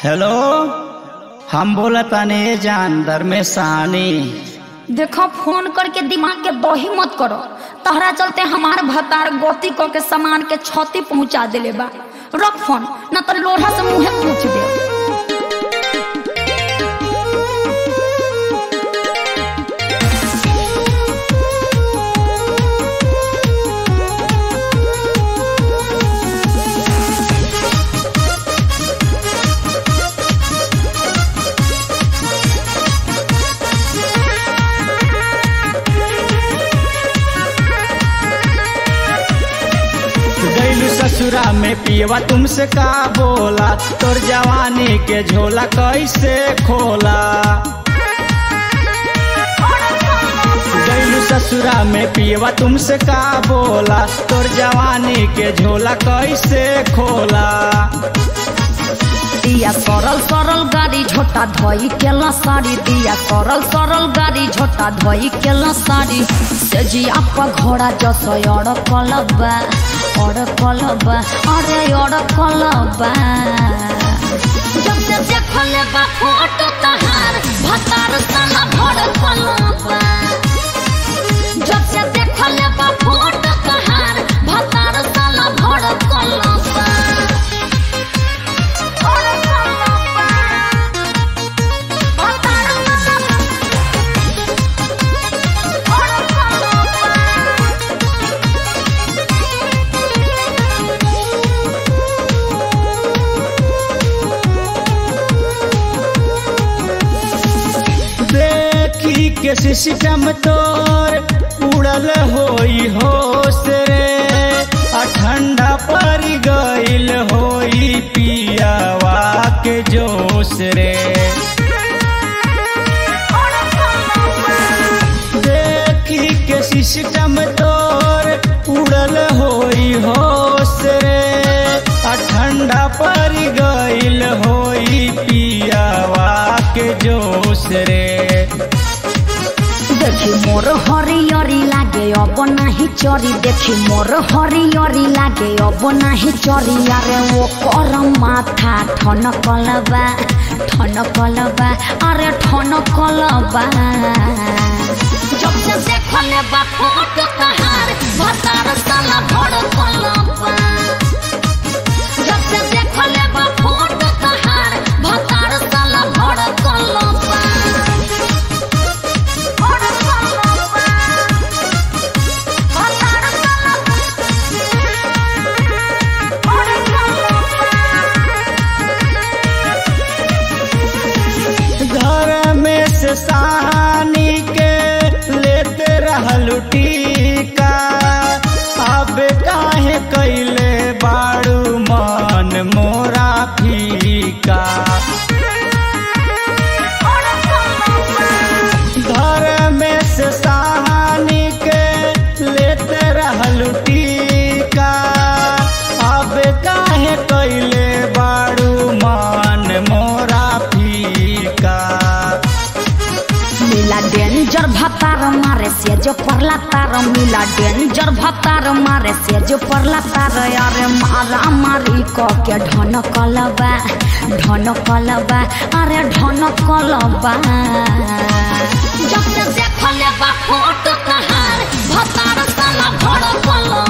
hello हम बोला ताने जानदर में सानी देखो फोन करके दिमाग के दही मत करो तहरा चलते हमार भतार गति क के सामान के क्षति पहुंचा देले बा रख फोन न तो लोढ़ा से मुंहे पूछ दे गैलू ससुरा में पियवा तुमसे का बोला तोर जवानी के झोला कैसे खोला गैलू ससुरा में पियवा तुमसे का बोला तोर जवानी के झोला कैसे खोला दिया सरल सरल गाड़ी झोटा धोई केला साड़ी दिया सरल सरल गाड़ी झोटा धोई केला साड़ी से जी आपका घोड़ा जसो अड़ कलबा अड़ कलबा अरे अड़ कलबा जब से देखले बा फोटो तहार भतार साला भड़ कलबा जब से देखले बा फोटो तहार भतार साला भड़ कलबा देखी के सिस्टम तोर उड़ल होई होश रे आ ठंडा पर गइल होई पियावा के जोश रे देखी के सिस्टम तोर उड़ल होई होश रे आ ठंडा पर गइल होई पियावा के जोश रे देखी मोर हरियरी लागे अब नाही चरी देखी मोर हरियरी लागे अब नाही चरी अरे वो कर माथा ठन कलबा ठन कलबा अरे ठन कलबा जब से देखले बा फोटो तहार भतार साला भड़ कलबा जब से देखले बा फोटो तहार भतार साला भड़ कलबा घर में से सानी के लेते रहलू टीका अब काहे कैले बाड़ू मन मोरा फीका घर में से सानी के लेते रहलू टीका अब काहे कैले बाड़ू मन मोरा फीका मिला डेंजर भतार मारे से जो परला तार मिला डेंजर भतार मारे से जो परला तार अरे मारा मारी क के ढन कलबा ढन कलबा अरे ढन कलबा जब से देखले बा फोटो तहार भतार साला भड़ कलबा